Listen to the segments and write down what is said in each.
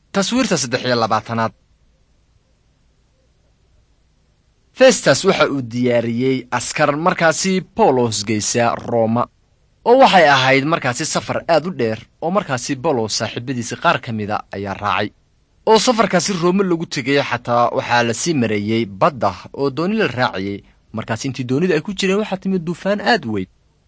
taswiirta saddex iyo labaatanaad festas waxa uu diyaariyey askar markaasi bawlos geysa rooma oo waxay ahayd markaasi safar aad u dheer oo markaasi bawlos saaxiibadiisa qaar ka mida ayaa raacay oo safarkaasi roome lagu tegay xataa waxaa la sii mareeyey badda oo dooni la raacayey markaas intii doonida ay ku jireen waxaa timid duufaan aad u weyn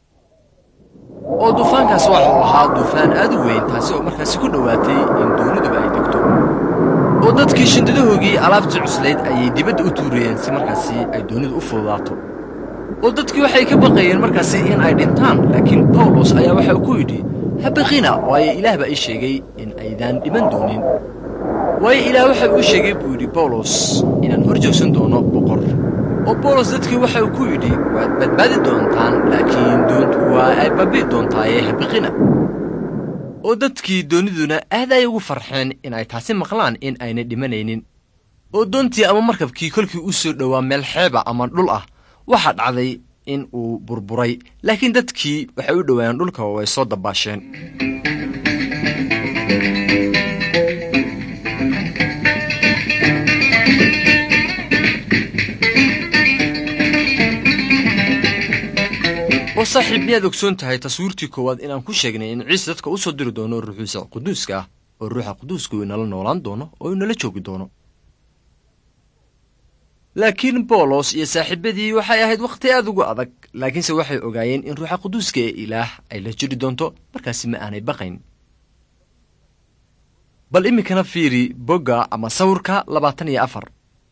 oo duufaankaas waxa uu ahaa duufaan aad u weyn taasi oo markaasi ku dhowaatay in dooniduba ay degto oo dadkii shindadahoogii alaabtii cuslayd ayay dibadda u tuurayeen si markaasi ay doonidu u fududaato oo dadkii waxay ka baqayeen markaasi in ay dhintaan laakiin bawlos ayaa waxa uu ku yidhi habaqina waayo ilaah baa ii sheegay in aydaan dhiman doonin waayo ilaah waxa uu sheegay buu yidhi bawlos inaan hor joogsan doono boqor oo bawlos dadkii waxa uu ku yidhi waad badbaadi doontaan laakiin doontu waa ay babii doontaaye habaqina oo dadkii dooniduna aad ay ugu farxeen in ay taasi maqlaan in aynay dhimanaynin oo doontii ama markabkii kolkii u soo dhowaa meel xeeba ama dhul ah waxaa dhacday in uu burburay laakiin dadkii waxay u dhowaayeen dhulka oo ay soo dabaasheen oo saaxiib miyaad ogsoon tahay taswiirtii koowaad inaan ku sheegnay in ciise dadka u soo diri doono ruuxiisa quduuska ah oo ruuxa quduuska uu inala noolaan doono oo inala joogi doono laakiin bawlos iyo saaxiibadii waxay ahayd wakhti aad ugu adag laakiinse waxay ogaayeen in ruuxa quduuska ee ilaah ay la jiri doonto markaasi ma aanay baqayn bal iminkana fiiri bogga ama sawirka labaatan iyo afar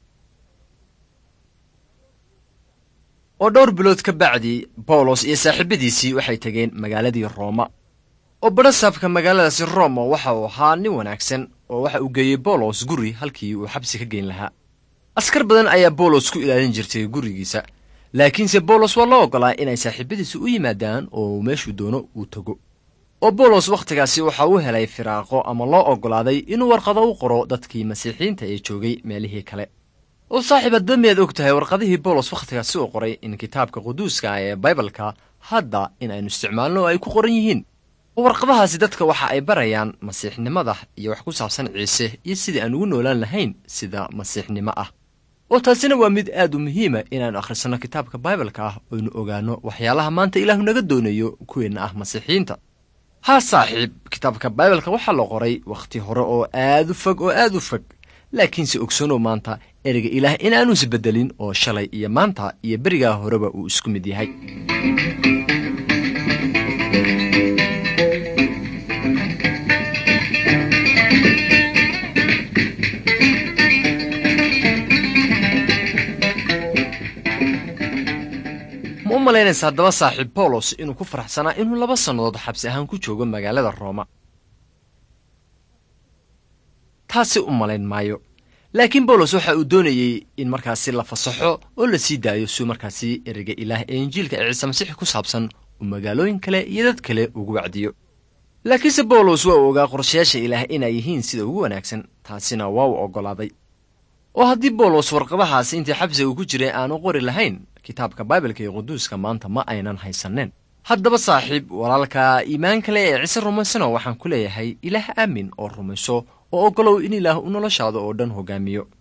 oo dhowr bilood ka bacdi bawlos iyo saaxiibadiisii waxay tegeen magaaladii rooma oo badhasaabka magaaladaasi roma waxa uu ahaa nin wanaagsan oo waxa uu geeyey bawlos guri halkii uu xabsi ka geyn lahaa askar badan ayaa bawlos ku ilaalin jirtay gurigiisa laakiinse bawlos waa loo oggolaa inay saaxiibadiisa u yimaadaan oo meeshuu doono uu tago oo bawlos wakhtigaasi waxa uu helay firaaqo ama loo oggolaaday inuu warqado u qoro dadkii masiixiyiinta ee joogay meelihii kale oo saaxiib hadba miyaad og tahay warqadihii bawlos wakhtigaasi uu qoray in kitaabka quduuska ee baibalka hadda in aynu isticmaalno oo ay ku qoran yihiin oo warqadahaasi dadka waxa ay barayaan masiixnimada iyo wax ku saabsan ciise iyo sidii aan ugu noolaan lahayn sida masiixnimo ah oo taasina waa mid aad u muhiima inaannu akhrisanno kitaabka baibalka ah oynu ogaanno waxyaalaha maanta ilaahu naga doonayo kuweenna ah masiixiyiinta haa saaxiib kitaabka baibalka waxaa la qoray wakhti hore oo aad u fog oo aad u fog laakiinse ogsoonow maanta ereyga ilaah in aanu isbeddelin oo shalay iyo maanta iyo berigaa horeba uu isku mid yahay ma u malaynaysa haddaba saaxiib bawlos inuu ku faraxsanaa inuu laba sannadood xabsi ahaan ku joogo magaalada rooma taasi u malayn maayo laakiin bawlos waxa uu doonayey in markaasi la fasaxo oo la sii daayo suu markaasi ereyga ilaah ee injiilka ee ciise masiix ku saabsan uu magaalooyin kale iyo dad kale ugu wacdiyo laakiinse bawlos waa uu ogaa qorshayaasha ilaah inay yihiin sida ugu wanaagsan taasina waa uu oggolaaday oo haddii bawlos warqadahaasi intii xabsiga uu ku jiray aanu qori lahayn kitaabka baibalka iyo quduuska maanta ma aynan haysanneen haddaba saaxiib walaalka iimaan kale ee ciise rumaysano waxaan ku leeyahay ilaah aamin oo rumayso oo oggolow in ilaah u noloshaada oo dhan hoggaamiyo